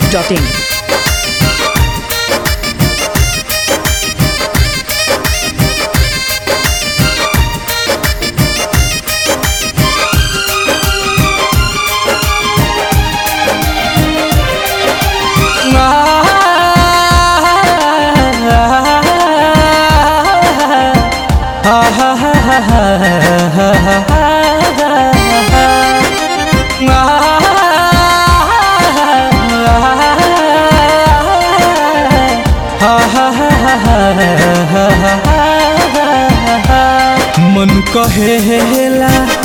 masti.in. मन कहेला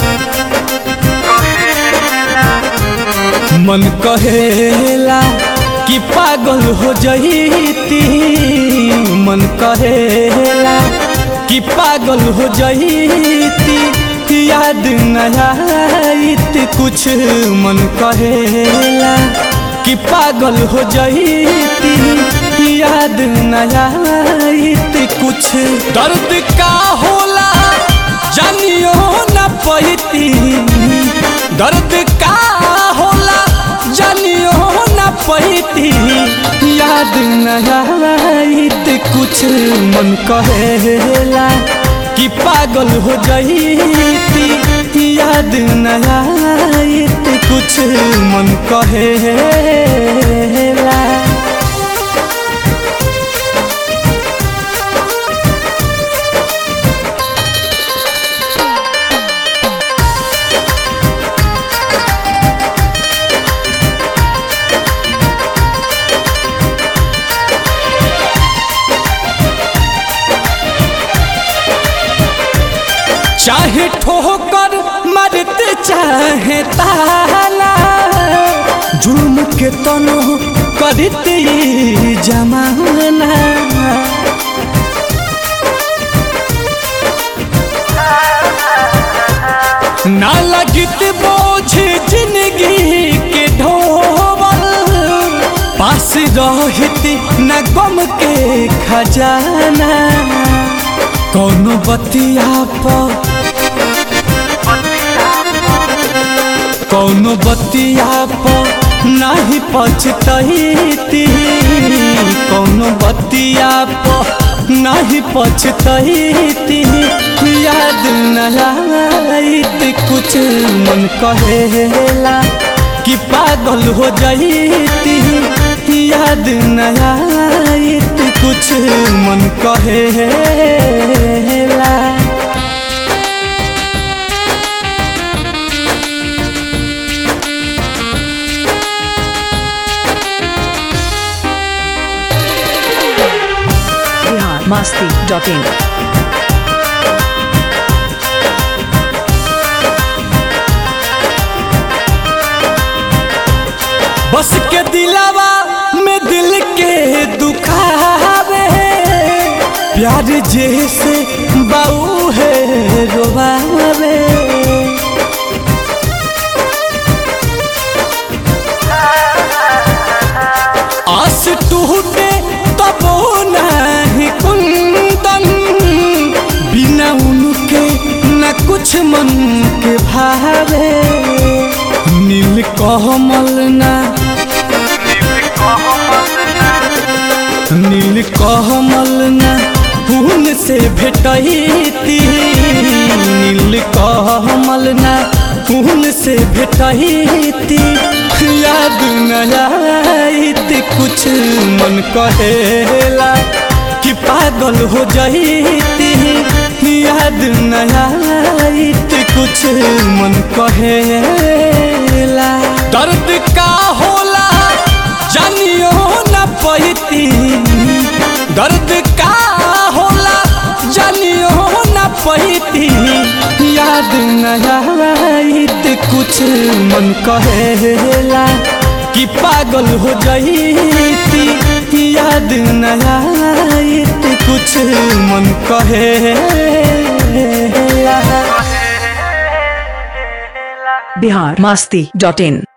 मन कहेला कि पागल हो जईती मन कहेला कि पागल हो जईती याद न आईत कुछ मन कहेला कि पागल हो जईती याद न आईत कुछ दर्द का होला जानियो न पैती दर्द का होला जानियो न पैती याद न आईत कुछ मन कहेला कि पागल हो जईती याद न आईत कुछ मन कहेला चाहे ठोकर मरते चाहे ताला जुल्म के तनो करते ये जमाना ना लगित बोझ जिंदगी के ढोबल पास रहित न गम के खजाना कौनो बतिया पर कौनो बतिया पर नहीं पछतैती कौनो बतिया पर नहीं पछतैती याद न आईत कुछ मन कहेला कि पागल हो जईती याद न आईत कुछ मन कहेला Bihar masti.in. बस के दिलावा में दिल के दुखावे प्यार जैसे बाऊ है रोवावे आस टूटे तब नहीं कुंदन बिना उनके न कुछ मन के भावे नील कमल ना नील कमल ना फूल से भेटैती नील कमल ना फूल से भेटैती याद न आईत कुछ मन कहेला कि पागल हो जईती याद न आईत कुछ मन कहेला दर्द का होला जानियो न पैती दर्द का होला जानियो न पैती याद न आईत कुछ मन कहेला कि पागल हो जईती याद न आईत कुछ मन कहेला Bihar masti.in.